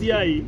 DCI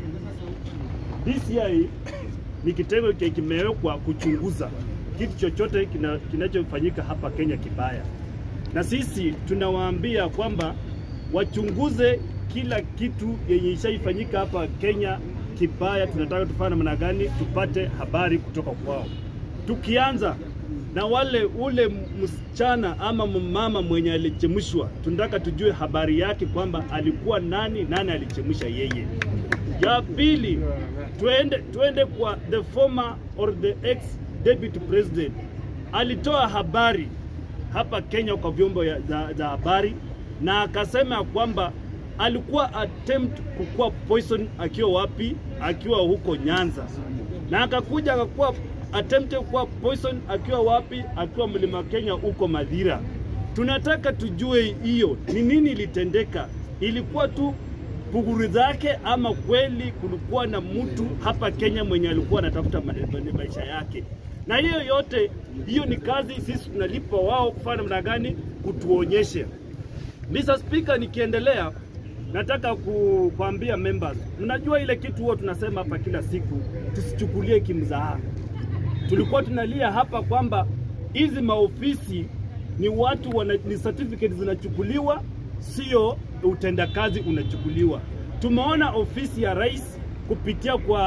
DCI ni kitengo ki- kimewekwa kuchunguza kitu chochote kina- kinachofanyika hapa Kenya kibaya, na sisi tunawaambia kwamba wachunguze kila kitu yenye ishaifanyika hapa Kenya kibaya. Tunataka tufanye namna gani tupate habari kutoka kwao, tukianza na wale ule msichana ama mama mwenye alichemshwa, tunataka tujue habari yake kwamba alikuwa nani, nani alichemsha yeye. Ya pili, tuende, tuende kwa the former or the ex deputy president. Alitoa habari hapa Kenya kwa vyombo ya- za, za habari na akasema ya kwamba alikuwa attempt kukua poison akiwa wapi? Akiwa huko Nyanza, na akakuja akakuwa attempt kuwa poison akiwa wapi? Akiwa mlima Kenya huko Madhira. Tunataka tujue hiyo ni nini ilitendeka, ilikuwa tu puguru zake ama kweli kulikuwa na mtu hapa Kenya mwenye alikuwa anatafuta ma- ma- maisha yake. Na hiyo yote, hiyo ni kazi sisi tunalipa wao kufanya namna gani, kutuonyesha. Mr. Speaker, nikiendelea nataka ku, kuambia members, mnajua ile kitu huwa tunasema hapa kila siku, tusichukulie kimzaha. Tulikuwa tunalia hapa kwamba hizi maofisi ni watu wana, ni certificate zinachukuliwa, sio utendakazi unachukuliwa. Tumeona ofisi ya rais kupitia kwa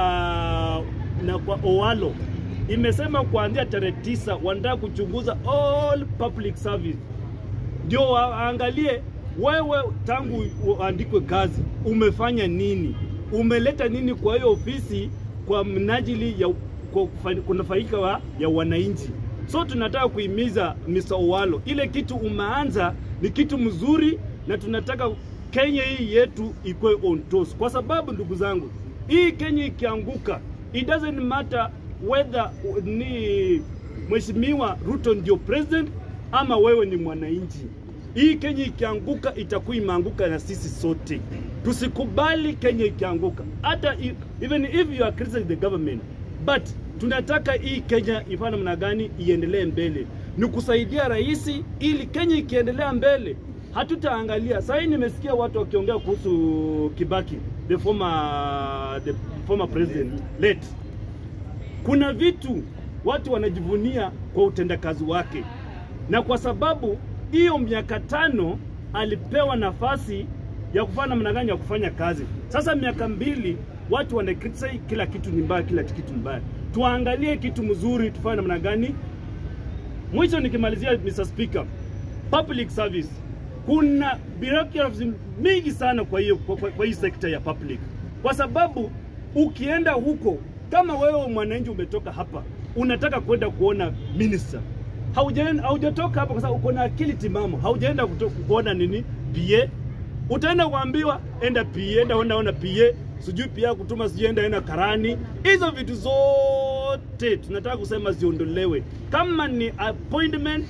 na kwa Owalo imesema kuanzia tarehe tisa wanataka kuchunguza all public service ndio waangalie wewe tangu uandikwe kazi umefanya nini, umeleta nini kwa hiyo ofisi kwa mnajili ya kwa kufa- kunufaika wa, ya wananchi. So tunataka kuhimiza Mr. Owalo, ile kitu umeanza ni kitu mzuri, na tunataka Kenya hii yetu ikuwe on toes, kwa sababu ndugu zangu, hii Kenya ikianguka, it doesn't matter whether ni Mheshimiwa Ruto ndio president ama wewe ni mwananchi. Hii Kenya ikianguka itakuwa imeanguka na sisi sote. Tusikubali Kenya ikianguka, hata i- even if you are criticizing the government, but tunataka hii Kenya ifanye namna gani iendelee mbele, ni kusaidia rais, ili Kenya ikiendelea mbele hatutaangalia. Sasa hii nimesikia watu wakiongea kuhusu Kibaki, the former, the former president late kuna vitu watu wanajivunia kwa utendakazi wake, na kwa sababu hiyo miaka tano alipewa nafasi ya kufanya namna gani ya kufanya kazi. Sasa miaka mbili watu wana criticize kila kitu ni mbaya, kila kitu ni mbaya. Tuangalie kitu mzuri, tufanye namna gani. Mwisho nikimalizia, Mr. Speaker, public service, kuna bureaucracy mingi sana kwa hiyo kwa, kwa, kwa hii sekta ya public, kwa sababu ukienda huko kama wewe mwananchi umetoka hapa unataka kwenda kuona minister, haujaenda haujatoka hapa kwa sababu uko na akili timamu, haujaenda kuto- kuona nini PA, utaenda kuambiwa enda PA, enda onda ona PA, sijui PA kutuma sijui enda enda karani. Hizo vitu zote tunataka kusema ziondolewe. Kama ni appointment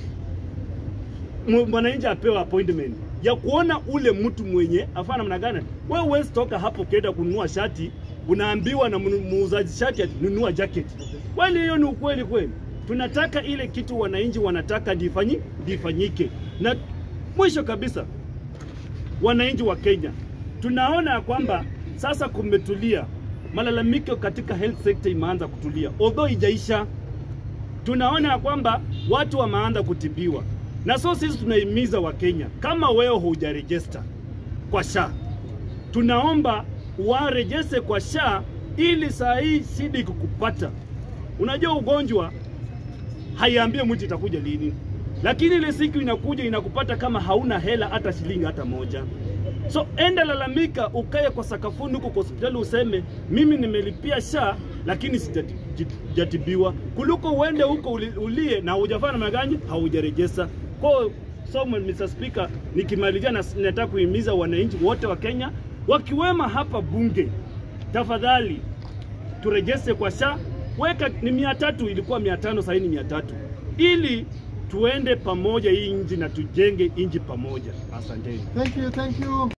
mu- mwananchi apewe appointment ya kuona ule mtu mwenye afanya namna gani. Wewe huwezi toka hapo ukienda kununua shati unaambiwa na mnu- muuzaji shati ati nunua jacket. Kweli hiyo ni ukweli kweli? Tunataka ile kitu wananchi wanataka ndifanyi ndifanyike. Na mwisho kabisa, wananchi wa Kenya tunaona ya kwamba sasa kumetulia, malalamiko katika health sector imeanza kutulia, although ijaisha tunaona ya kwamba watu wameanza kutibiwa, na so sisi tunahimiza Wakenya, kama wewe hujarejesta kwa SHA, tunaomba warejeste kwa SHA ili saa hii shida ikikupata, unajua ugonjwa haiambie mtu itakuja lini, lakini ile siku inakuja inakupata kama hauna hela hata shilingi hata moja. So enda lalamika, ukae kwa sakafuni huko kwa hospitali useme mimi nimelipia SHA lakini sijatibiwa, kuliko uende huko uli- ulie na hujafanya namna gani, haujarejesa. Kwa so Mr. Speaker, nikimalizia na nataka kuhimiza wananchi wote wa Kenya wakiwema hapa bunge, tafadhali turejeste kwa SHA. Weka ni mia tatu, ilikuwa mia tano, sasa ni mia tatu, ili tuende pamoja hii nchi na tujenge nchi pamoja. Asanteni. Thank you, thank you.